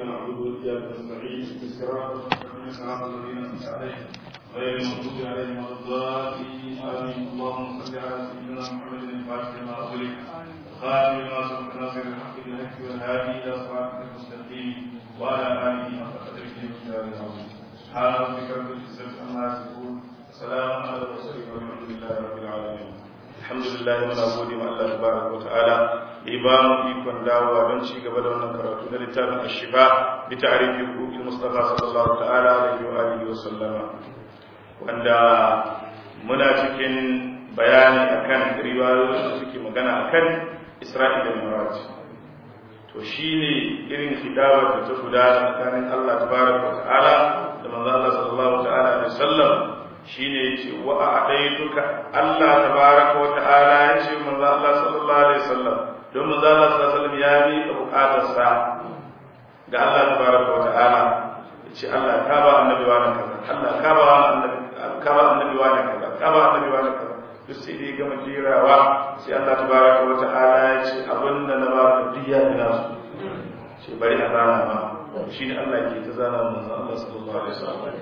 نعبد واياك نستعين بالصراط المستقيم صراط الذين انعمت عليهم غير المغضوب عليهم ولا الضالين امين اللهم صل على سيدنا محمد الفاتح لما اغلق خاتم لما سبق ناصر الحق بالحق والهادي الى صراطك المستقيم وعلى اله حق قدره ومقداره العظيم سبحان ربك رب العزه عما يصفون وسلام على المرسلين والحمد لله رب العالمين alhamdulillah muna gode ma Allah tabaraka wataala da ba mu ikon dawowa don ci gaba da wannan karatu na littafin ashifa bi ta'rifi huquqil mustafa sallallahu ta'ala alaihi wa alihi wa sallama wanda muna cikin bayani akan riwayoyin da suke magana akan Isra'il da Mi'raj to shine irin hidawar da ta gudana tsakanin Allah tabaraka wataala da manzo Allah sallallahu ta'ala alaihi wa sallam shine yace wa a'taytuka Allah tabaaraka wa ta'ala yace manzo Allah sallallahu alaihi wasallam don manzo Allah sallallahu alaihi wasallam ya yi bukatar sa ga Allah tabaaraka wa ta'ala yace Allah ka ba annabi wa nan kaza Allah ka ba annabi ka ba annabi wa nan kaza ka ba annabi wa nan kaza duk sai dai gama jirawa sai Allah tabaaraka wa ta'ala yace abinda na ba ka diya ina su ce bari a zana ma shine Allah ke ta zana manzo Allah sallallahu alaihi wasallam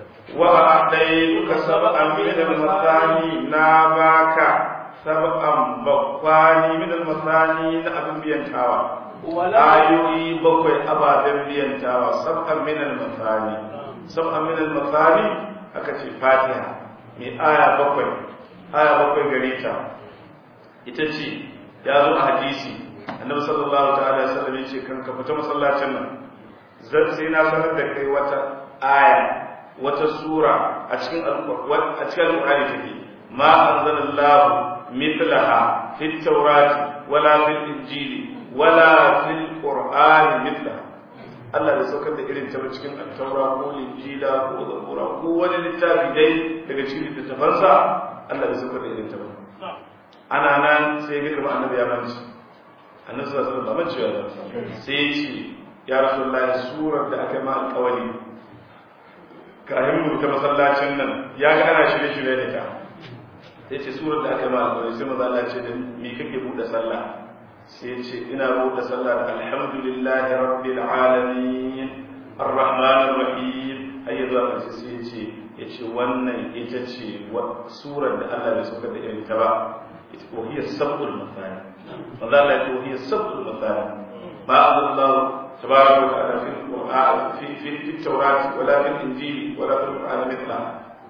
وأعطيتك سبعا من المثاني ناباك سبعا بقواني من المثاني نأبن بينتاوى آيوي بقوي أبا بينتاوى سبعا من المثاني سبعا من المثاني أكتي فاتحة من آية بقوي آية بقوي غريتا itace ya zo a hadisi annabi sallallahu ta'ala alaihi wasallam yace kan ka fita masallacin nan zan sai na sanar da kai wata aya wata sura a cikin a cikin alƙur'ani take ma anzalallahu mithlaha fit tawrati wala fil injili wala fil qur'ani mithlaha Allah bai saukar da irin ta cikin at-taura ko injila ko zabura ko wani littafi dai daga cikin littafansa Allah bai saukar da irin ta ba ana nan sai ga kuma annabi ya manci annabi sallallahu alaihi wasallam manci ya sai ya ce ya rasulullahi surar da aka yi ma alƙawari kayan mu ta masallacin nan ya ga ana shirye shirye da ta sai ce surar da aka yi ma'a sai maza Allah ce da me kake buɗe sallah sai ce ina buɗe sallah da alhamdulillahi rabbil alamin arrahmanir rahim har yanzu aka ce sai ce ya ce wannan ita ce surar da Allah bai saukar da irin ta ba ita ko hiya sabul masani maza Allah ya ce hiya sabul masani ma Allah تبارك وتعالى في القرآن في في في التوراة ولا في الإنجيل ولا في القرآن مثلها.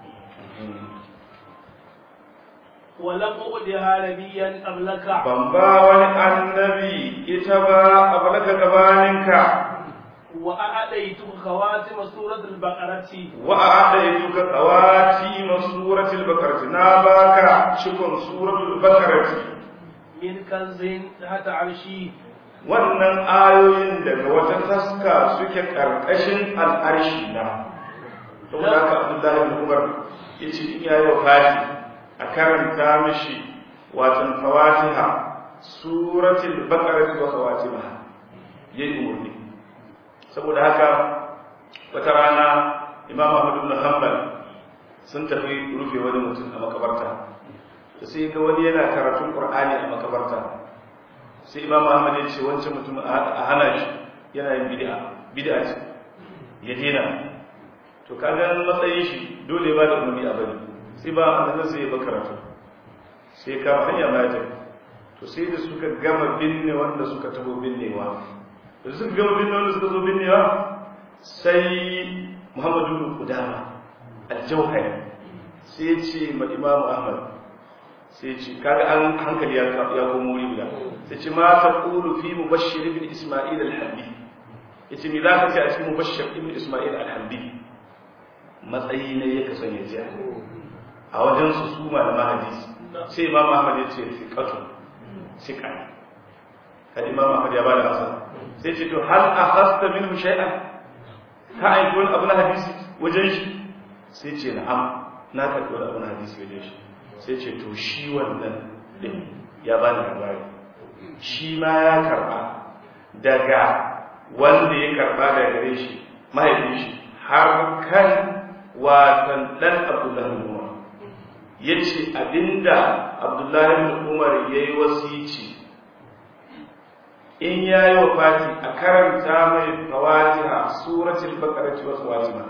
ولم أؤدها نبيا قبلك بمبا ولي النبي إتبا قبلك كبانك وأعطيتك خواتم سورة البقرة وأعطيتك خواتم سورة البقرة ناباك شكر سورة البقرة من كنز تحت عرشي wannan ayoyin daga wata taska suke ƙarƙashin al'arshi na saboda haka abdullahi bin umar ya ce in yayi wafati a karanta mishi watan fawatiha suratul baqarah wa fawatiha yayi umarni saboda haka wata rana imam ahmad ibn hanbal sun tafi rufe wani mutum a makabarta sai ga wani yana karatun qur'ani a makabarta sai imam ahmad ya ce wancan mutum a hana shi yana yin bid'a bid'a ce ya dena to kaga matsayin shi dole ba da umarni a bari sai ba annabi sai ya ba karatu sai ka hanya ma ta to sai da suka gama binne wanda suka taho binnewa da suka gama binne wanda suka zo binnewa sai muhammadu bin qudama al-jawhari sai ya ce ma imam ahmad sai ce kaga an hankali ya komo wuri guda sai ce ma ta ƙulu fi mubashir ibn isma'il al-hamdi yace me zaka ce a cikin mubashir ibn isma'il al-hamdi matsayi ne ya kasan ya ji a wajen su su malama hadisi sai imam ahmad ya ce fiqatu siqa kada imam ahmad ya bada masa sai ce to hal akhasta minhu shay'an ka aiki wani abu na hadisi wajen shi sai ce na'am na karɓi wani abu na hadisi wajen shi sai ce to shi wannan din ya bani labari shi ma ya karba daga wanda ya karba daga gare shi mahaifin shi har kan watan dan abdullahi bin umar ya ce abinda abdullahi bin umar ya yi wasici in ya yi wa fati a karanta mai fawatiha baqarati wa khawatima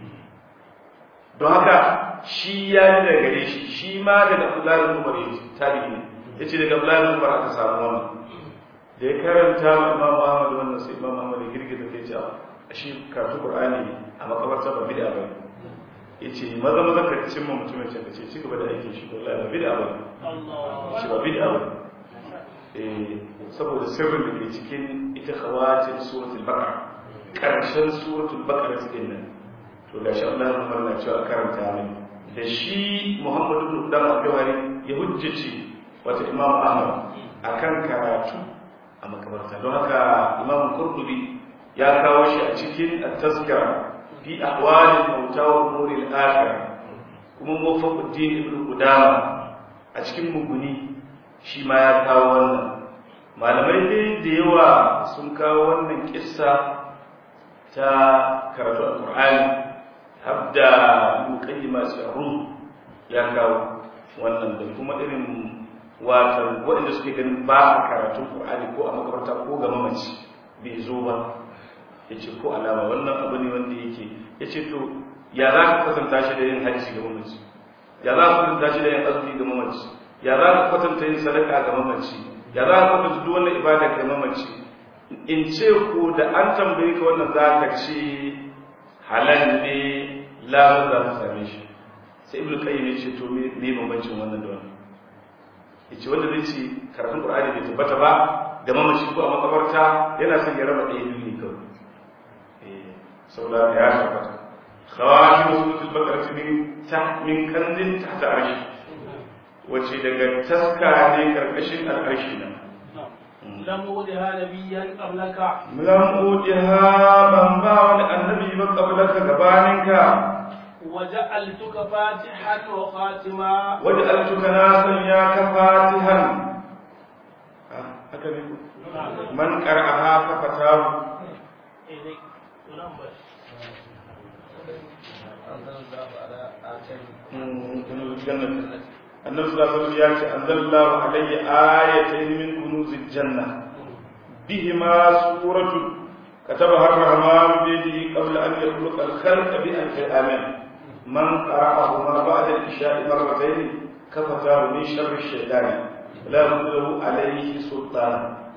don haka shi ya yi daga gare shi shi ma daga Abdullahi bin Umar yace tabi'i ne yace daga Abdullahi bin Umar aka samu wannan da ya karanta wa Imam Ahmad wannan sai Imam Ahmad ya girgiza kai ce a shi karatu Qur'ani a makabarta ba bid'a ba yace maza maza ka cimma mutumin can ka ce ci gaba da aikin shi wallahi ba bid'a ba shi ba bid'a ba eh saboda sirrin da ke cikin ita khawatin suratul baqara karshen suratul baqara din nan to gashi Allah ya farna cewa karanta mai da shi Muhammadu ibn Qudam al-Jawhari ya hujjace wata Imam Ahmad akan karatu a makabarta don haka Imam Qurtubi ya kawo shi a cikin at-tazkira fi ahwalil mauta wa umuril akhirah kuma Muwaffaquddin ibn Qudama a cikin muguni shi ma ya kawo wannan malamai dai da yawa sun kawo wannan kissa ta karatu al-Qur'ani habda muqaddima sirru ya kawo wannan da kuma irin wato waɗanda suke ganin ba a karatun Qur'ani ko a makabarta ko ga mamaci bai zo ba yace ko alama wannan abu ne wanda yake yace to ya za ka kasanta shi da yin hajji ga mamaci ya za ka kasanta shi da yin azumi ga mamaci ya za ka kwatanta yin sadaka ga mamaci ya za ka kwatanta duk wannan ibada ga mamaci in ce ku da an tambaye ka wannan za ka ce halal ne lamun za mu same shi sai ibnu qayyim ya ce to me ne bambancin wannan da wannan yace wanda zai ce karatun qur'ani bai tabbata ba ga mamaci ko a makabarta yana son ya raba ɗaya biyu ne kawai eh saboda ya tabbata khawati suratul baqara min ta min kanzin tahta arshi wace daga taska ne karkashin al'arshi nan lam udiha nabiyyan qablaka lam udiha ban ba wani annabi ba qablaka gabaninka وجعلتك فاتحا وخاتما وجعلتك ناسا يا كفاتحا haka ne man qara'aha fa fatahu annabi sallallahu alaihi wasallam ya ce anzalallahu alayya ayatayn min kunuzil janna bihima suratun كتبها الرحمن بيده قبل أن يخلق الخلق بألف آمين من قرأهما بعد العشاء مرتين كفتاه من شر الشيطان لا له عليه سلطان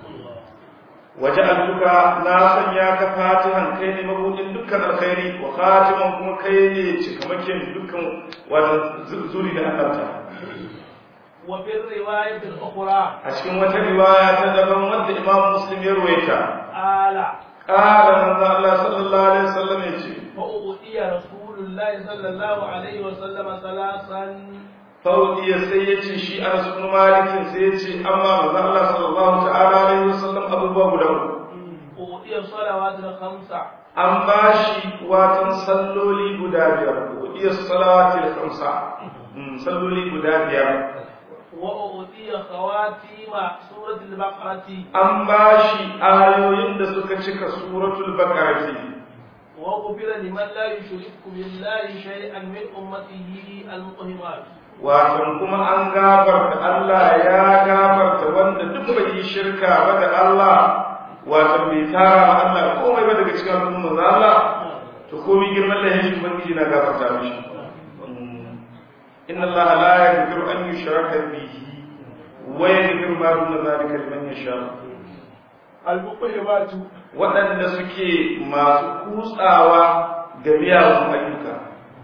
وجعلتك ناسا يا كفاتحا كيني مبود دكان الخير وخاتما كما كيني تكمكين دكان وزوري لأنبتا وفي الرواية الأخرى أشكي وتا رواية تدبر مد إمام مسلم يرويتا آلة قال من الله صلى الله عليه وسلم يجي فأوتي رسول الله صلى الله عليه وسلم ثلاثا فأوتي سيتي شيء أنس بن مالك سيتي أما من الله صلى الله تعالى عليه وسلم أبو باب له أوتي الصلوات الخمسة an ba shi watan salloli guda biyar iya salawati da kamsa salloli guda biyar وأوتي خواتيم سورة البقرة an ba shi ayoyin da suka cika suratul baqarati وغفر لمن لا يشرك بالله شيئا من أمته المقهمات watan kuma an gafarta Allah ya gafarta wanda duk bai yi shirka ba da Allah watan bai tara ma Allah komai ba daga cikin al'ummar Allah to komai girman lahin ubangiji na gafarta mishi إن الله لا يغفر أن يشرك به ويغفر ما دون ذلك لمن يشاء المقهمات waɗanda suke masu kutsawa ga miyagun ayyuka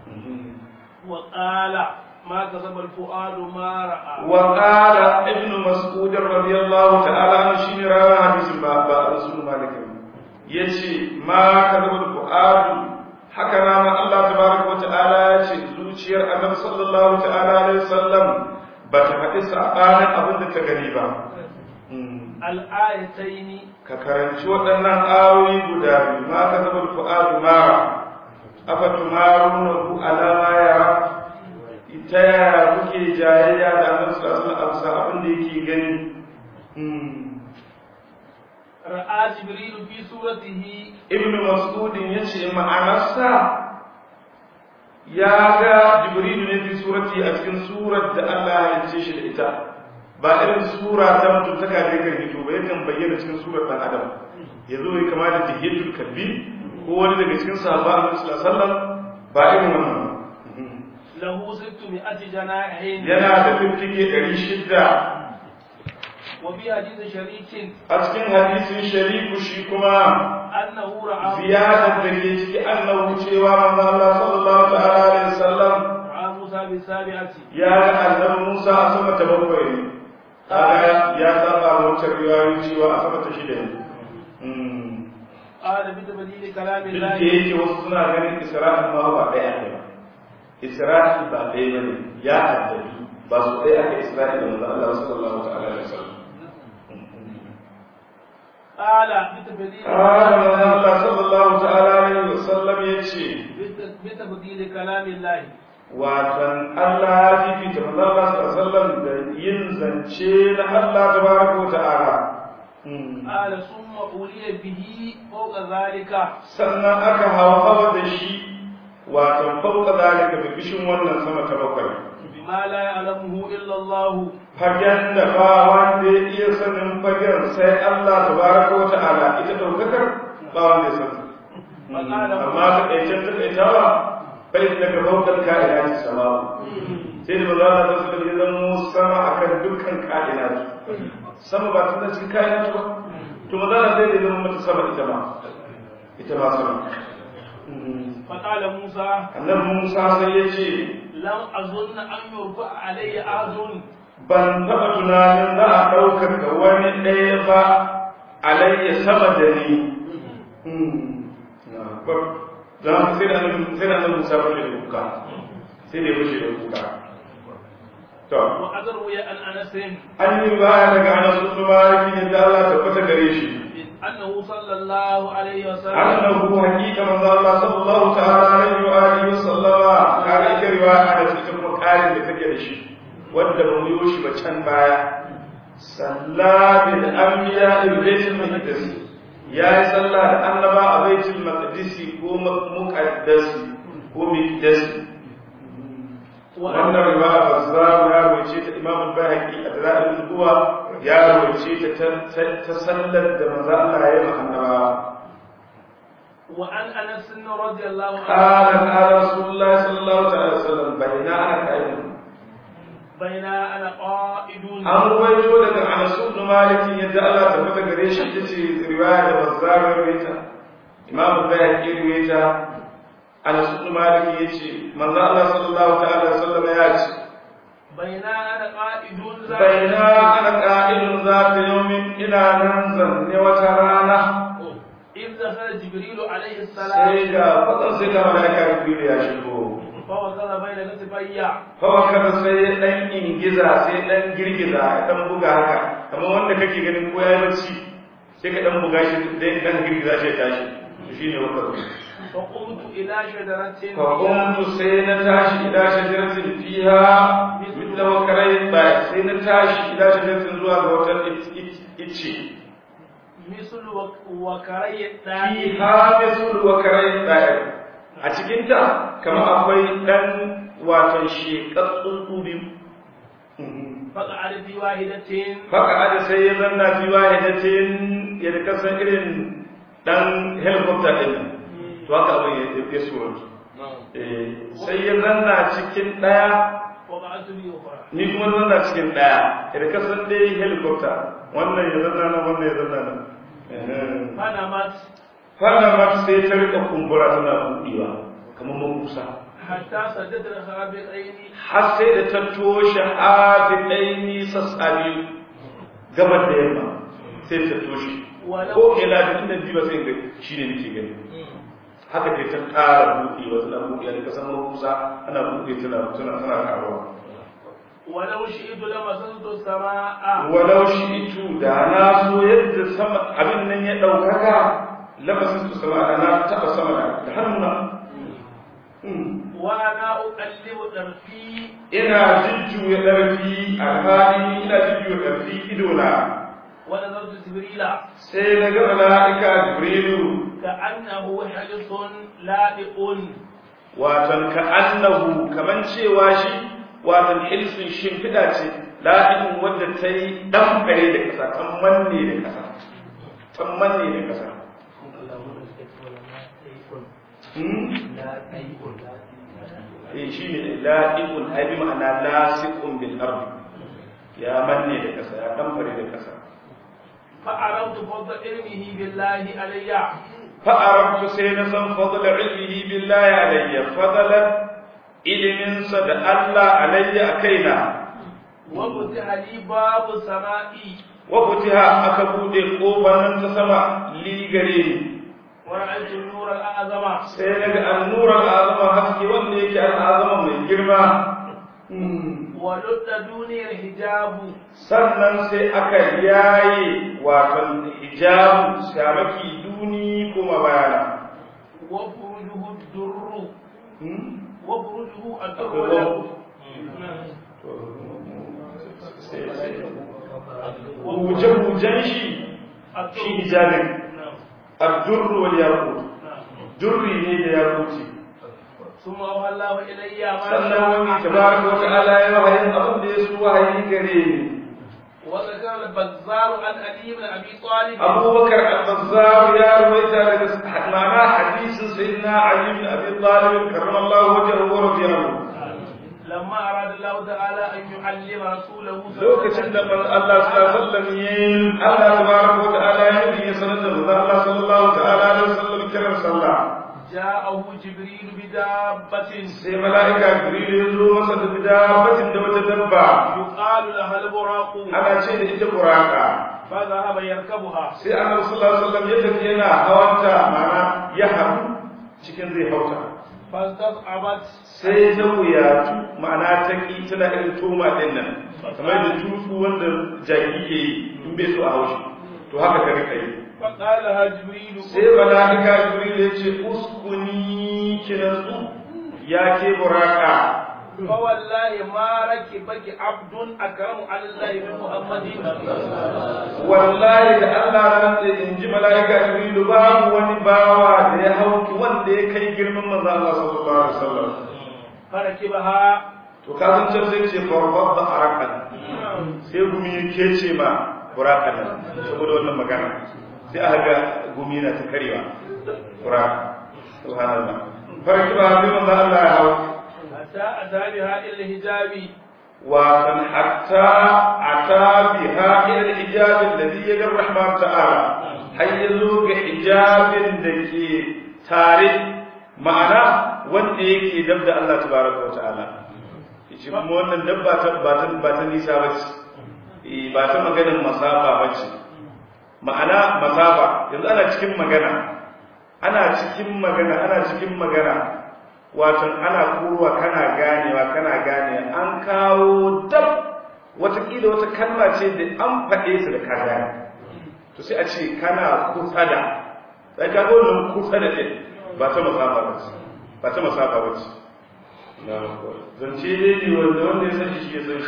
وقال ما كسب الفؤاد ما رأى وقال ابن مسعود رضي الله تعالى عنه شيني راوي حديث بابا رسول مالك yace ma kadabul fuad haka na ma Allah tabaraka wa ta'ala yace zuciyar Annabi sallallahu ta'ala alaihi wasallam ba ta faɗi sabanin abin da ta gani ba الآيتين ka karanci waɗannan ayoyi guda biyu ma kadabul fuad ma afatumarunahu ala ma yara ita yaya kuke jayayya da Annabi sallallahu alaihi wasallam abin da yake gani رأى جبريل في سورته ibn mas'udin ya ce ma'anarsa ya ga jibrilu ne fi surati a cikin surar da Allah ya halicce shi da ita ba irin sura ta mutum ta kaje kan hito ba yakan bayyana cikin surar dan adam ya zo ya kama da jihiyatul kalbi ko ko wani daga cikin sahaba annabi sallallahu alaihi wasallam ba irin wannan lahu sittu mi'ati janahin yana da fiffike ɗari shida wa bi hadith sharikin a cikin hadisin shariku shi kuma annahu ra'a ziyarar da ke ciki annahu cewa manzo Allah sallallahu ta'ala alaihi wasallam ra'a Musa bi sabi'ati ya ga annabi Musa a sama ta bakwai ne kaga ya saba wata riwayoyi cewa a sama ta shida ne qala bi tabdil duk kalami da Allah yake wasu suna ganin Isra'il ma ba ɗaya ne ba Isra'il ba ɗaya ba ne ya haddadu ba su ɗaya aka Isra'il da manzo Allah sallallahu ta'ala alaihi wasallam qala bi tabdil قال manzo Allah sallallahu ta'ala alaihi wasallam yace bi tabdil kalami Allah watan Allah ya fifita manzo Allah sallallahu alaihi wasallam da yin zance na Allah tabaraka wa ta'ala qala summa uliya bihi fawqa zalika sannan aka hawa da shi watan fauka zalika bi bishin wannan sama ta bakwai bima la ya'lamuhu illa Allah fagen da ba wanda ya iya sanin fagen sai Allah tabaraka wa ta'ala ita daukakar ba wanda ya sani amma ta ɗaicen ta ɗaitawa bai daga faukar ka'ina ci sama sai da maza na zasu da zama sama akan dukkan ka'ina sama ba tun da cikin ka'ina ba to maza na sai da zama mata sama ita ma ita ma sama فقال موسى annabi Musa sai ya ce لم أظن أن يرفع علي أحد ban taɓa tunanin za a ɗaukar ga wani ɗaya ba alayya sama da ni za mu sai da annabi sai da annabi Musa fashe da kuka sai da ya fashe da kuka to وأدروي عن أنس an yi baya daga Anas bin Malik da Allah tabbata gare shi أنه صلى الله عليه وسلم annahu haqiqa manzo Allah sallallahu ta'ala alaihi wa alihi wa sallama kare ita riwaya da ita kuma karin da take da shi wanda ba mu yi shi ba can baya salla bil anbiya il baitul maqdis ya yi sallah da annaba a baitul maqdis ko muqaddas ko miqdas wannan riwaya bazzar ya rawace ta imam al-bayhaqi a dalail al-duwa ya rawace ta ta sallar da manzo Allah ya yi annaba وعن أنس رضي الله قال عنه قال رسول الله صلى الله عليه وسلم بين انا قائم بين أنا قائد an ruwaito daga Anas ibn Malik yadda Allah ta fata gare shi tace riwaya da Bazzar rawaita Imam Bayhaqi rawaita Anas ibn Malik yace manzo Allah sallallahu ta'ala alaihi wasallam ya ce بين أنا قائد baina ana qa'ilun zata yawmin ila nan zanne wata rana إذ دخل جبريل عليه sai السلام ga fadan sai ga malaika Jibril ya shigo فوصل بين كتفي Hawa kada sai ya ɗan ingiza sai ɗan girgiza ya ɗan buga haka kamar wanda kake ganin ko ya yi bacci sai ka ɗan buga shi dai ɗan girgiza shi ya tashi to shine wakar فقمت إلى شجرة fa kuntu sai na tashi ila shajaratin fiha mithla wakarai ba sai na tashi ila shajaratin zuwa ga wata ice مثل وكري الثاني fiha mithlu wakarai ba a cikin ta kamar akwai ɗan wato shekatsun biyu فقعد في واحدة haka ada sai ya zanna fi wahidatin ya da kasan irin dan helicopter din nan to haka abin ya ya sura eh sai ya zanna cikin daya وقعدت في أخرى ni kuma na zanna cikin daya ya da kasan dai helicopter wannan ya zanna nan wannan ya zanna nan فنمت fara ma sai ta rika kumbura tana buɗewa kamar makusa حتى سدد الخابطين har sai da ta toshe hafiɗaini sassabi gabar da yamma sai ta toshe ko ila da inda biyu ba sai ga shi ne nake gani haka dai ta ƙara buɗe wa tana buɗe da kasan makusa ana buɗe tana tana tana karuwa ولو شئت لمسست السماء walau shi itu da na so yadda sama abin nan ya ɗaukaka labasin su sama da na taɓa sama da da hannuna وأنا أقلب طرفي ina jujjuya ɗarfi a hali ina jujjuya ɗarfi idona ونظرت جبريل sai na ga mala'ika jibrilu كأنه حرص لائق watan ka annahu kaman cewa shi watan hilsun shimfiɗa ce la'in wadda ta yi ɗan kare da ƙasa kan manne da ƙasa kan manne da ƙasa eh shi ne la'iqun ai bi ma'ana lasiqun bil ardi ya manne da kasa ya kamfare da kasa فعرفت فضل علمه بالله علي فعرفت سينسا فضل علمه بالله علي فضلا ilimin sa da Allah alayya kaina وفتح لي باب السماء wa futiha aka bude kofar nan ta sama li gare ni ورأيت النور الأعظم sai daga annura azama haske wanda yake al'azama mai girma ولد دوني الحجاب sannan sai aka yaye wato hijabu shamaki duni kuma bayana وفرجه الدر وفرجه الدر Akwai والياقوت huje-hujen shi shi hijabin addurru wal yaqut durri ne da yaquti ثم أوحى الله إلي ما sannan wani شاء tabaraka wa ta'ala ya wahayin abin da ya so wahayi gare ni وذكر البزار عن علي بن أبي طالب abubakar al-bazzar ya rawaita daga ma'ana hadisin sayyidina ali bin abi talib karramallahu wajhahu wa radiya anhu لما أراد الله تعالى أن يعلم رسوله lokacin da man Allah sallallahu alaihi wasallam yayin Allah tabaraka wa ta'ala ya nufi ya sanar da manzo Allah sallallahu ta'ala alaihi wasallam kiran sallah جاءه جبريل بدابة sai mala'ika jibril ya zo masa da bidabatin da wata dabba يقال لها البراق ana ce da ita buraka فذهب يركبها sai annabi sallallahu alaihi wasallam ya tafi yana hawanta mana ya haɗu cikin zai hauta فاستصعبت sai ta wuyatu ma'ana ta ki tana irin toma din nan kamar da tutu wanda jaki ke yi in bai so a haushi to haka ka rika yi فقال لها جبريل sai mala'ika jibril ya ce uskuni kinansu ya ke buraka فوالله ما ركبك عبد أكرم على الله من محمد wallahi da Allah ran da in ji mala'ika jibril babu wani bawa da ya hauki wanda ya kai girman manzo Allah sallallahu alaihi wasallam فركبها to ka san can sai ce farfar da arakan sai gumi ya kece ma burakan nan saboda wannan magana sai aka ga gumi na ta karewa buraka subhanallah farki ba sai manzo Allah ya hau حتى أتى بها إلى الحجاب wa san hatta ata biha ila al-hijab alladhi yajri rahman ta'ala har yazo ga hijabin da ke tare ma'ana wanda yake dab da Allah tabaraka wa ta'ala yace kuma wannan dabba ta ba ta ba ta nisa bace eh ba ta maganar masafa bace ma'ana masafa yanzu ana cikin magana ana cikin magana ana cikin magana wato ana kuruwa kana ganewa kana gane an kawo dab watakila wata kalma ce da an faɗe su da ka gane to sai a ce kana kusa da sai ka ga wannan kusa da ɗin ba ta masafa ba ce ba ta masafa ba ce zance dai ne wanda wanda ya san shi ya san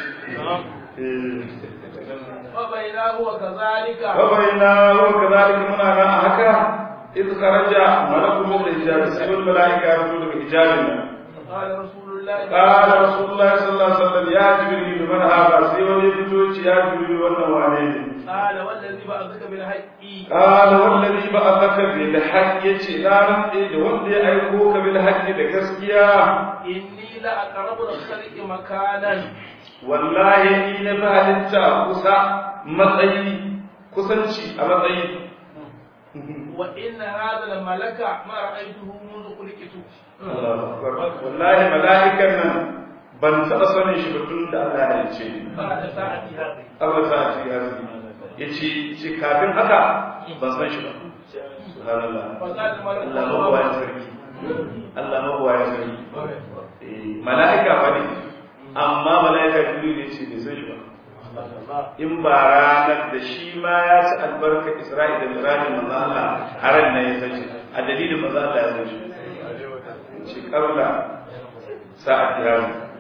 shi وبينه وكذلك وبينا وكذلك منا أنا هكا إذ خرج ملك من الحجاب سيب الملائكة رسول الحجاب قال رسول الله قال رسول الله صلى الله عليه وسلم يا جبريل من هذا سيب يفتوش يا جبريل والنوانين قال والذي بعثك بالحق قال والذي بعثك بالحق يتي لا نفعي والذي أيقوك بالحق لكسكيا إني لأقرب الخلق مكانا والله إن فهلت كسا مطعي كسنشي أمطعي وإن هذا الملك ما رأيته منذ خلقت wallahi mala'ikan nan ban taɓa sanin shi ba tun da Allah ya ce بعد ساعة هذه Allah ta ce ya ya ce ce kafin haka ban san shi ba subhanallah فقال الملك Allah mabuwa ya sarki Allah mabuwa ya sarki Eh, mala'ika ba ne amma mala'ika jibril ya ce bai san shi ba in ba ranar da shi ma ya ci albarka Isra'i da Miraji manzo Allah a ran nan ya san shi a dalilin manzo Allah ya san shi shi karla sa'ad ya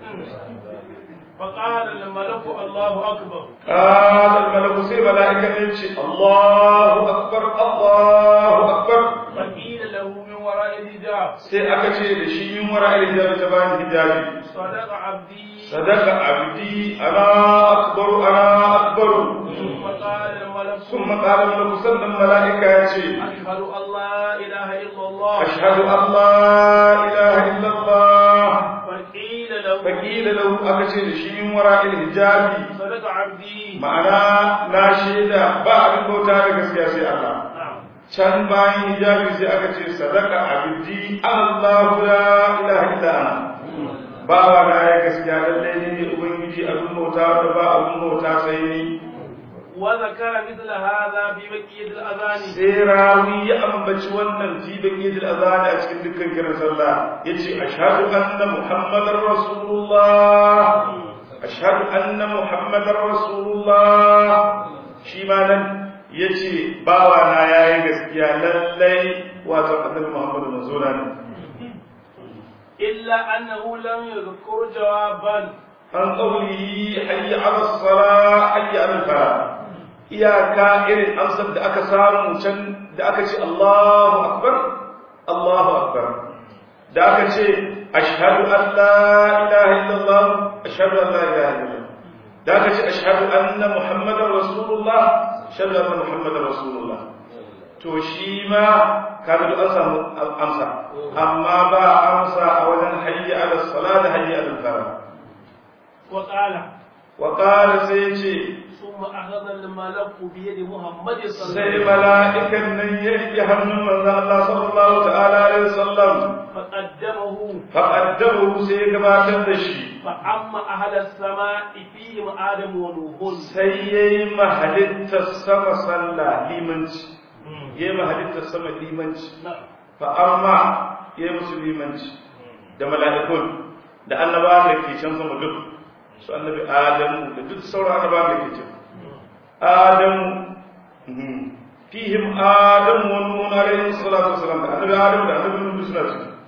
فقال الملك الله أكبر قال الملك سي ملائكة يمشي الله أكبر الله أكبر فقيل له من وراء الحجاب sai aka ce da shi yin wara hijabi ta bani hijabi صدق عبدي sadaka abdi ana akbaru ana akbaru ثم قال الملك ثم قال الملك سلم ملائكة يتي أشهد أن لا إله إلا الله أشهد أن لا إله إلا الله فقيل له فقيل له أكتي شيء وراء الحجاب صدق عبدي ma'ana na shaida ba abin bauta da gaskiya sai Allah نعم can bayan hijabi sai aka ce sadaka abdi Allahu la ilaha illa ana bawa na ya gaskiya lallai ne ne ubangiji abin bauta da ba abin bauta sai ni وذكر مثل هذا في بقية الأذان sai rawi ya ambaci wannan fi baqiyil azani a cikin dukkan kiran sallah yace ashhadu anna muhammadar rasulullah ashhadu anna muhammadar rasulullah shi ma nan yace bawa na yayi gaskiya lallai wato annabi muhammadu manzona ne إلا أنه لم يذكر جوابا an qawlihi hayya ala salah hayya ala falah iyaka irin amsar da aka samu can da aka ce Allahu akbar Allahu akbar da aka ce ashhadu an la ilaha illallah ashhadu an la ilaha illallah da aka ce ashhadu anna muhammadar rasulullah ashhadu anna muhammadar rasulullah to shi ma kaga duk an samu amsa amma ba amsa a wajen hayya ala salah da hayya ala falah وقال وقال سيجي ثم أخذ الملك بيد محمد صلى الله sai عليه وسلم mala'ikan nan ya riƙe hannun manzon Allah sallallahu ta'ala alaihi wasallam فقدمه faqaddahu sai ya gabatar da shi فأما أهل السماء فيهم آدم ونوح sai yayi mahalittar sama sallah limanci yayi mahalittar sama limanci نعم fa amma yayi musu limanci da mala'ikun da annabawan da ke can sama duk su annabi adamu da duk sauran annabawan da ke can adamu mhm. fihim adamu wa nuhun alaihi salatu wasalam da annabi adamu da annabi nuhu suna ciki